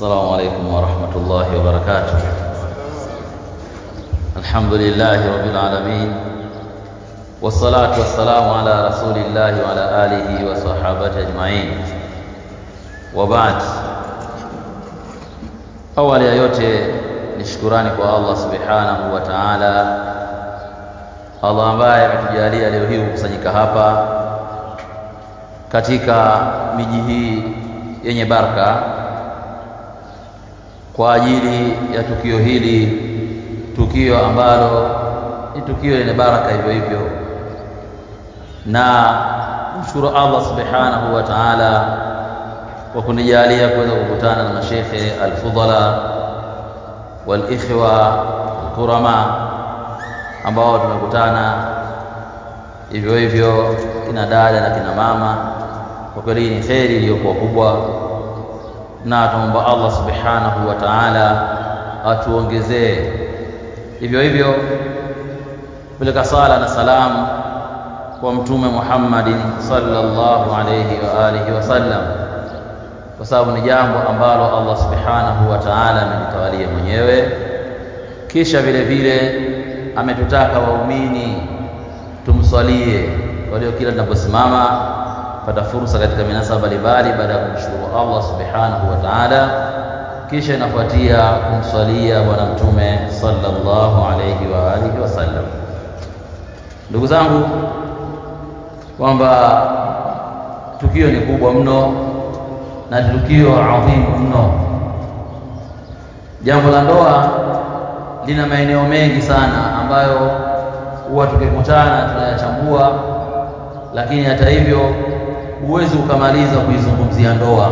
السلام عليكم ورحمة الله وبركاته الحمد لله رب العالمين والصلاة والسلام على رسول الله وعلى آله وصحابته أجمعين وبعد awali ya yote ni shukurani kwa Allah subhanahu wa ta'ala Allah ambaye ametujalia leo hii kukusanyika hapa katika miji hii yenye baraka kwa ajili ya tukio hili, tukio ambalo ni tukio lenye baraka hivyo hivyo, na mshukuru Allah subhanahu wa ta'ala kwa kunijalia kuweza kukutana na mashekhe alfudhala walikhwa alkurama ambao tumekutana hivyo hivyo, kina dada na kina mama. Kwa kweli ni kheri iliyokuwa kubwa, na tunaomba Allah subhanahu wa ta'ala atuongezee hivyo hivyo. Peleka sala na salamu kwa Mtume Muhammadin sallallahu alayhi wa alihi wasallam, kwa sababu ni jambo ambalo Allah subhanahu wa ta'ala amelitawalia mwenyewe, kisha vile vile ametutaka waumini tumswalie. Kwa hiyo kila tunaposimama pata fursa katika minasaba mbalimbali, baada ya kumshukuru Allah subhanahu wa ta'ala, kisha inafuatia kumswalia Bwana Mtume sallallahu alayhi wa alihi wasallam. Ndugu zangu, kwamba tukio ni kubwa mno na tukio adhimu mno. Jambo la ndoa lina maeneo mengi sana ambayo huwa tukikutana tunayachambua, lakini hata hivyo huwezi ukamaliza kuizungumzia ndoa.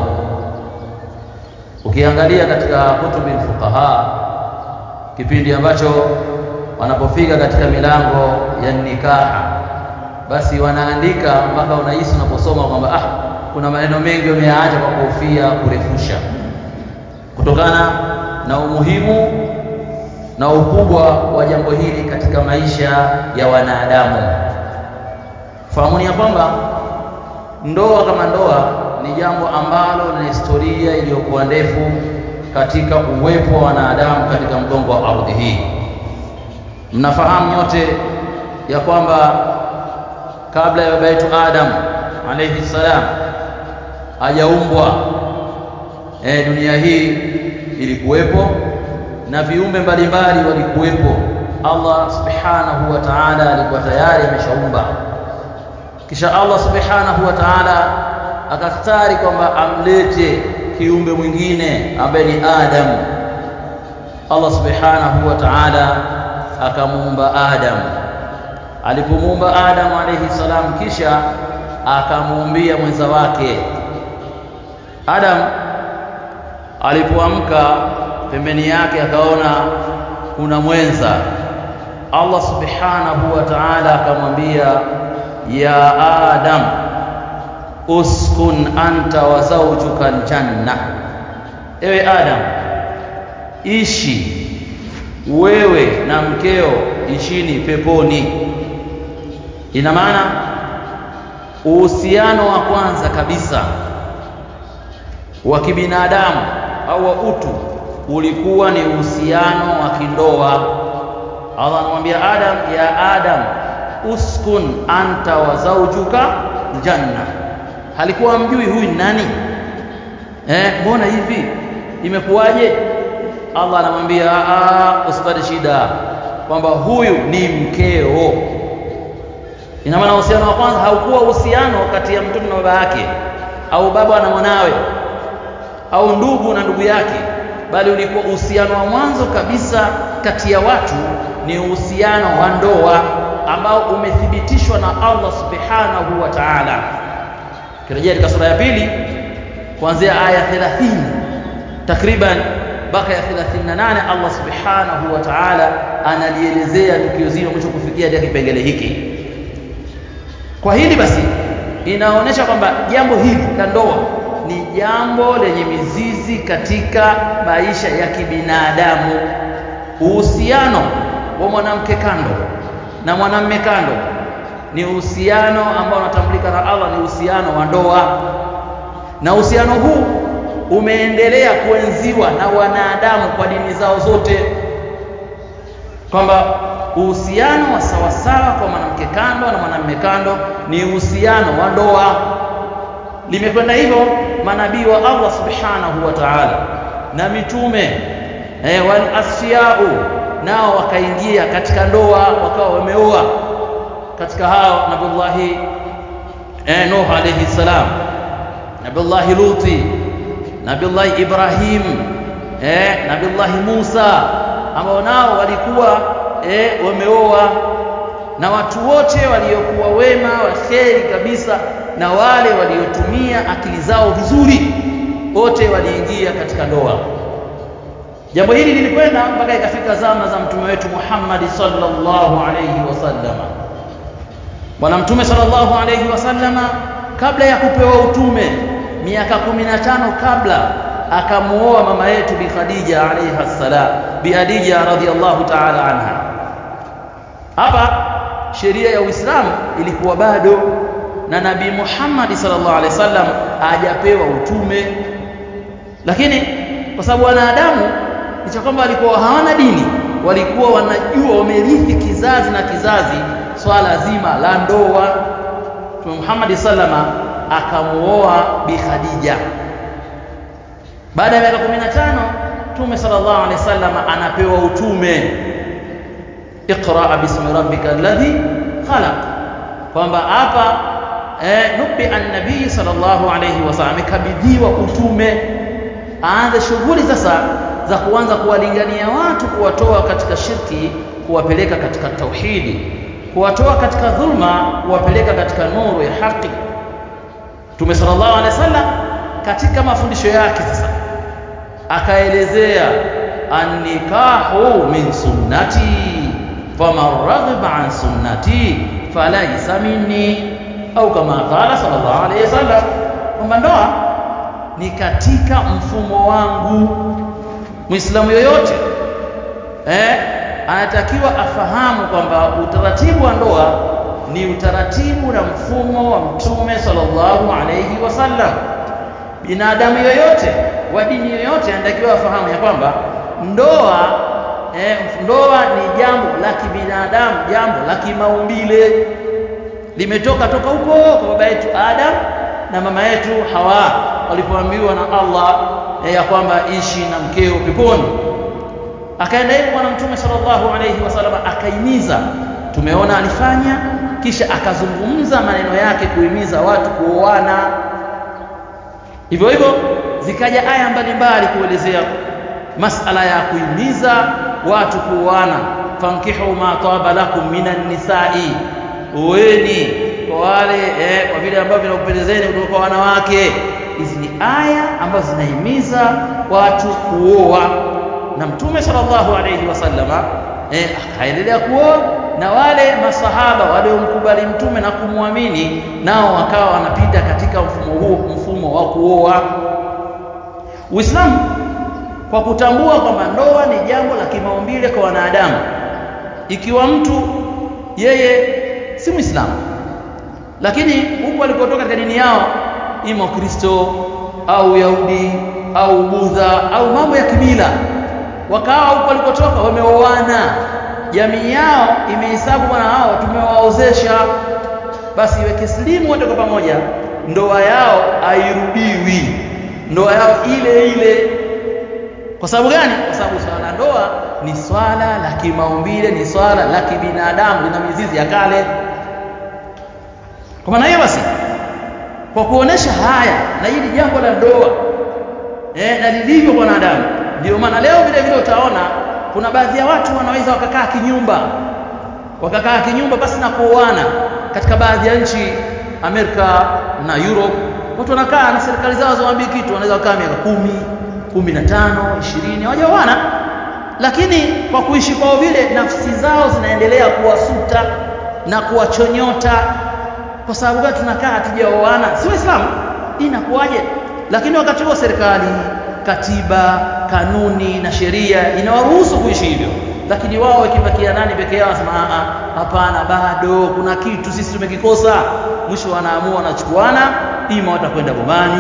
Ukiangalia katika kutubi fuqaha, kipindi ambacho wanapofika katika milango ya nikaha, basi wanaandika mpaka unahisi unaposoma kwamba ah, kuna maneno mengi wameyaacha kwa kuhofia kurefusha, kutokana na umuhimu na ukubwa wa jambo hili katika maisha ya wanadamu. Fahamuni ya kwamba ndoa kama ndoa ni jambo ambalo lina historia iliyokuwa ndefu katika uwepo wa wanadamu katika mgongo wa ardhi hii. Mnafahamu nyote ya kwamba kabla ya baba yetu Adam alayhi salam hajaumbwa, e, dunia hii ilikuwepo na viumbe mbalimbali walikuwepo. Allah subhanahu wa ta'ala alikuwa tayari ameshaumba, kisha Allah subhanahu wa ta'ala akastari kwamba amlete kiumbe mwingine ambaye ni Adam. Allah subhanahu wa ta'ala akamuumba Adam. Alipomuumba Adam alayhi salam, kisha akamuumbia mwenza wake Adam. Alipoamka pembeni yake akaona kuna mwenza. Allah subhanahu wa ta'ala akamwambia, ya Adam uskun anta wa zawjuka aljanna, ewe Adam, ishi wewe na mkeo, ishini peponi. Ina maana uhusiano wa kwanza kabisa wa kibinadamu au wa utu ulikuwa ni uhusiano wa kindoa. Allah anamwambia Adam, ya Adam uskun anta wa zawjuka aljanna. Halikuwa mjui huyu nani? Eh, mbona hivi imekuwaje? Allah anamwambia usipate shida kwamba huyu ni mkeo. Ina maana uhusiano wa kwanza haukuwa uhusiano kati ya mtoto na baba yake au baba na mwanawe au ndugu na ndugu yake bali ulikuwa uhusiano wa mwanzo kabisa kati ya watu ni uhusiano wa ndoa ambao umethibitishwa na Allah subhanahu wa ta'ala. Kirejea katika sura ya pili kuanzia aya 30 takriban mpaka ya 38, Allah subhanahu wa ta'ala analielezea tukio zima mwisho kufikia katika kipengele hiki. Kwa hili basi inaonyesha kwamba jambo hili la ndoa ni jambo lenye mizizi katika maisha ya kibinadamu. Uhusiano wa mwanamke kando na mwanamme kando ni uhusiano ambao unatambulika na Allah, ni uhusiano wa ndoa, na uhusiano huu umeendelea kuenziwa na wanadamu kwa dini zao zote kwamba uhusiano wa sawasawa kwa mwanamke kando na mwanamume kando ni uhusiano wa ndoa limekwenda hivyo manabii wa Allah subhanahu wa ta'ala na mitume eh, wal asfiyau nao wakaingia katika ndoa wakawa wameoa katika hao nabiullahi eh, Nuh alayhi salam nabiullahi Luti nabiullahi Ibrahim eh, nabiullahi Musa ambao nao walikuwa eh, wameoa na watu wote waliokuwa wema waheri kabisa na wale waliotumia akili zao vizuri wote waliingia katika ndoa jambo hili lilikwenda mpaka ikafika zama za mtume wetu Muhammad sallallahu alayhi wasallama bwana mtume sallallahu alayhi wasallama kabla ya kupewa utume miaka 15 kabla akamuoa mama yetu bi Khadija alayha salam bi Khadija radhiyallahu ta'ala anha hapa sheria ya Uislamu ilikuwa bado na Nabii Muhammad sallallahu alaihi wasallam hajapewa utume lakini kwa sababu wanadamu licha kwamba walikuwa hawana dini walikuwa wanajua wamerithi kizazi na kizazi swala zima la ndoa Mtume Muhammad sallama akamuoa Bi Khadija baada ya miaka 15 Mtume sallallahu alaihi wasallam anapewa utume Iqra bismi rabbika alladhi khalaq kwamba hapa eh, nubi an-nabii sallallahu alayhi wasallam amekabidhiwa utume aanze shughuli sasa za kuanza kuwalingania watu kuwatoa katika shirki kuwapeleka katika tauhidi kuwatoa katika dhulma kuwapeleka katika nuru ya haki Mtume sallallahu alaihi wasallam katika mafundisho yake sasa akaelezea an-nikahu min sunnati faman raghiba an sunnati falaysa minni au kama qala sallallahu alayhi wasallam kwamba ndoa ni katika mfumo wangu muislamu yoyote eh anatakiwa afahamu kwamba utaratibu wa ndoa ni utaratibu na mfumo wa mtume sallallahu alayhi wasallam binadamu yoyote wa dini yoyote anatakiwa afahamu ya kwamba ndoa eh, ndoa ni jambo la kibinadamu jambo la kimaumbile limetoka toka huko kwa baba yetu Adam na mama yetu Hawa walipoambiwa na Allah eh, ya kwamba ishi na mkeo peponi akaenda hivyo bwana mtume sallallahu alayhi wasallam akaimiza tumeona alifanya kisha akazungumza maneno yake kuhimiza watu kuoana hivyo hivyo zikaja aya mbalimbali kuelezea masala ya kuhimiza watu kuoana fankihu ma taba lakum minan nisai oeni kwa wale eh, kwa vile ambavyo vinakupendezeni kutoka kwa wanawake hizi ni aya ambazo zinahimiza watu kuoa na mtume sallallahu alayhi wasallama eh, akaendelea kuoa na wale masahaba waliomkubali mtume na kumwamini nao wakawa wanapita katika mfumo huo mfumo wa kuoa Uislamu kwa kutambua kwamba ndoa ni jambo la kimaumbile kwa wanadamu ikiwa mtu yeye si Muislamu lakini huko alikotoka katika dini yao ima Kristo au Yahudi au Budha au mambo ya kimila wakawa huko walikotoka wameoana jamii yao imehesabu bwana hao tumewaozesha basi iweke slimu wote kwa pamoja ndoa yao hairudiwi ndoa yao ile ile kwa sababu gani kwa sababu swala la ndoa ni swala la kimaumbile ni swala la kibinadamu lina mizizi ya kale kwa maana hiyo basi kwa kuonesha haya na hili jambo la ndoa eh, na lilivyo kwa wanadamu ndio maana leo vile vile utaona kuna baadhi ya watu wanaweza wakakaa kinyumba wakakaa kinyumba basi na kuoana katika baadhi ya nchi Amerika na Europe watu wanakaa na serikali zao zawaambii kitu wanaweza kukaa miaka kumi kumi na tano ishirini hawajaoana lakini kwa kuishi kwao vile nafsi zao zinaendelea kuwasuta na kuwachonyota kwa sababu gani tunakaa hatujaoana si waislamu inakuwaje lakini wakati huo serikali katiba kanuni na sheria inawaruhusu kuishi hivyo lakini wao ikibakia nani peke yao wasema hapana bado kuna kitu sisi tumekikosa mwisho wanaamua wanachukuana ima watakwenda bomani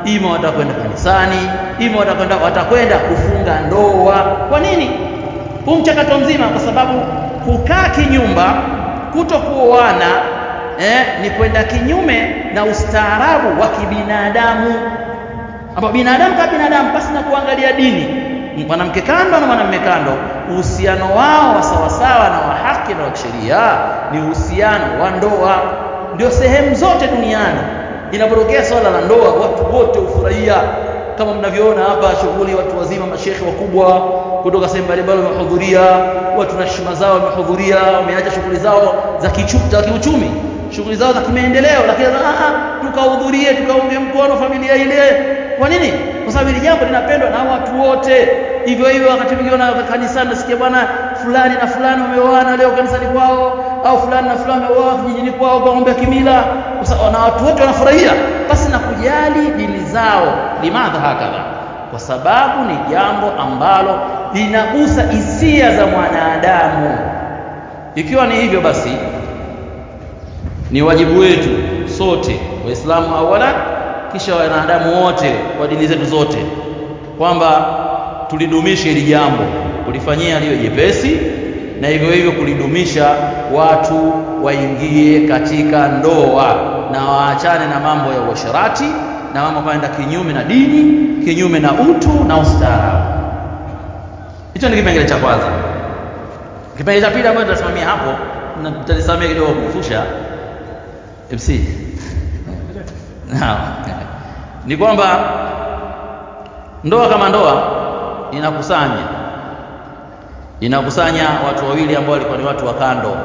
ima watakwenda kanisani ima watakwenda watakwenda kufunga ndoa kwa nini huu mchakato mzima kwa sababu kukaa kinyumba kutokuoana eh, ni kwenda kinyume na ustaarabu wa kibinadamu ambao binadamu kama binadamu basi na kuangalia dini mwanamke kando na mwanamume kando uhusiano wao wa sawasawa na wa haki na wa kisheria ni uhusiano wa ndoa ndio sehemu zote duniani inapotokea swala la ndoa watu wote hufurahia kama mnavyoona hapa shughuli watu wazima mashekhe wakubwa kutoka sehemu mbalimbali wamehudhuria watu na heshima zao wamehudhuria wameacha shughuli zao za kiuchumi shughuli zao za kimaendeleo lakini tukahudhurie tukaunge mkono familia ile kwa nini kwa sababu hili jambo linapendwa na watu wote hivyo hivyo wakati mwingine na kanisani nasikia bwana fulani na fulani wameoana leo kanisani kwao au fulani na fulani wameoa kijijini kwao kwa ng'ombe ya kimila na watu wote wanafurahia basi na kujali dini zao limadha hakadha kwa sababu ni jambo ambalo linagusa hisia za mwanadamu ikiwa ni hivyo basi ni wajibu wetu sote waislamu awala kisha wanadamu wote kwa dini zetu zote kwamba tulidumishe hili jambo kulifanyia liyo jepesi na hivyo hivyo kulidumisha watu waingie katika ndoa na waachane na mambo ya uasherati na mambo kwenda kinyume na dini kinyume na utu na ustaarabu hicho ni kipengele cha kwanza kipengele cha pili ambacho tutasimamia hapo na tutalisamia kidogo kufusha MC Naam. Ni kwamba ndoa kama ndoa inakusanya inakusanya watu wawili ambao walikuwa ni watu wa kando.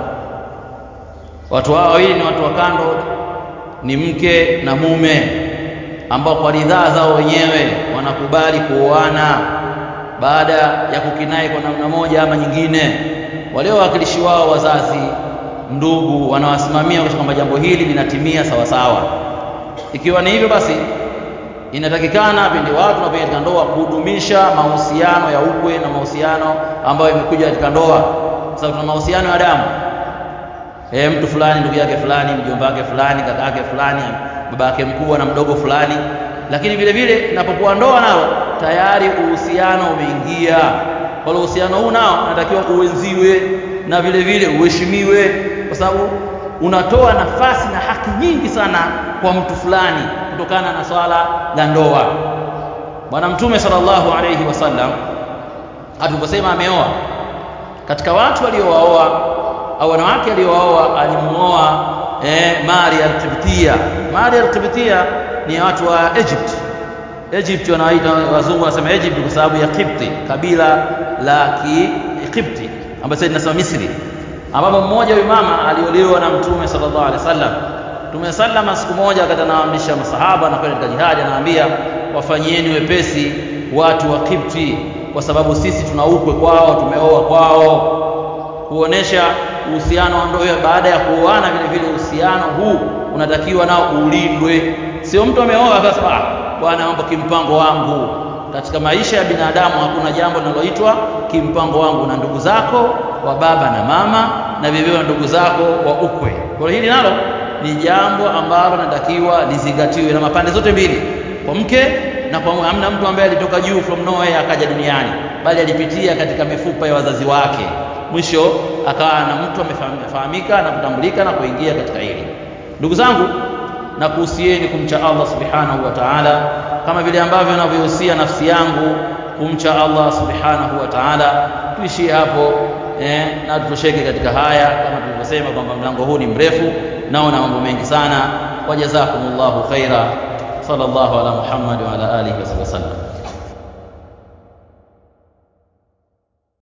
Watu hao wawili ni watu wa kando, ni mke na mume ambao kwa ridhaa zao wenyewe wanakubali kuoana baada ya kukinai kwa namna moja ama nyingine. Wale wawakilishi wao wazazi, ndugu, wanawasimamia kwa kwamba jambo hili linatimia sawa sawa. Ikiwa ni hivyo basi inatakikana pindi watu wanapoingia katika ndoa kudumisha mahusiano ya ukwe na mahusiano ambayo imekuja katika ndoa, kwa sababu tuna mahusiano ya damu. E, mtu fulani ndugu yake fulani, mjomba wake fulani, kaka yake fulani, baba yake mkubwa na mdogo fulani. Lakini vile vile inapokuwa ndoa nalo tayari uhusiano umeingia. Kwa hiyo uhusiano huu nao unatakiwa uenziwe na vile vile uheshimiwe, kwa sababu unatoa nafasi na haki nyingi sana kwa mtu fulani kutokana na swala la ndoa. Bwana Mtume sallallahu alayhi wasallam aliposema ameoa, katika watu waliowaoa au wanawake aliowaoa alimuoa eh, Maria al-Qibtiyya. Maria al-Qibtiyya ni watu wa Egypt. Egypt wanaita wazungu wanasema Egypt kwa sababu ya Qibti, kabila la Kiqibti ambayo sasa linasema Misri, ambapo mmoja huyu mama aliolewa na Mtume sallallahu alaihi wasallam Mtume sallama siku moja wakati anawaamrisha masahaba na kwenda katika jihadi, anawaambia wafanyieni wepesi watu wa Kipti, kwa sababu sisi tuna ukwe kwao, tumeoa kwao, kuonesha uhusiano wa ndoa. Baada ya kuoana, vile vile uhusiano huu unatakiwa nao ulindwe. Sio mtu ameoa akasema ah, bwana, mambo kimpango wangu. Katika maisha ya binadamu hakuna jambo linaloitwa kimpango wangu, na ndugu zako wa baba na mama, na vile vile ndugu zako wa ukwe. Kwa hili nalo ni jambo ambalo linatakiwa lizingatiwe na mapande zote mbili, kwa mke na kwa mume. Hamna mtu ambaye alitoka juu from nowhere akaja duniani, bali alipitia katika mifupa ya wazazi wake, mwisho akawa na mtu amefahamika na kutambulika na kuingia katika hili. Ndugu zangu, na kuhusieni kumcha Allah subhanahu wa ta'ala, kama vile ambavyo ninavyohusia nafsi yangu kumcha Allah subhanahu wa ta'ala. Tuishie hapo eh, na tutosheke katika haya, kama tulivyosema kwamba mlango huu ni mrefu nao na mambo mengi sana. Wajazakumullahu khaira. Sallallahu ala Muhammad wa ala alihi wasallam.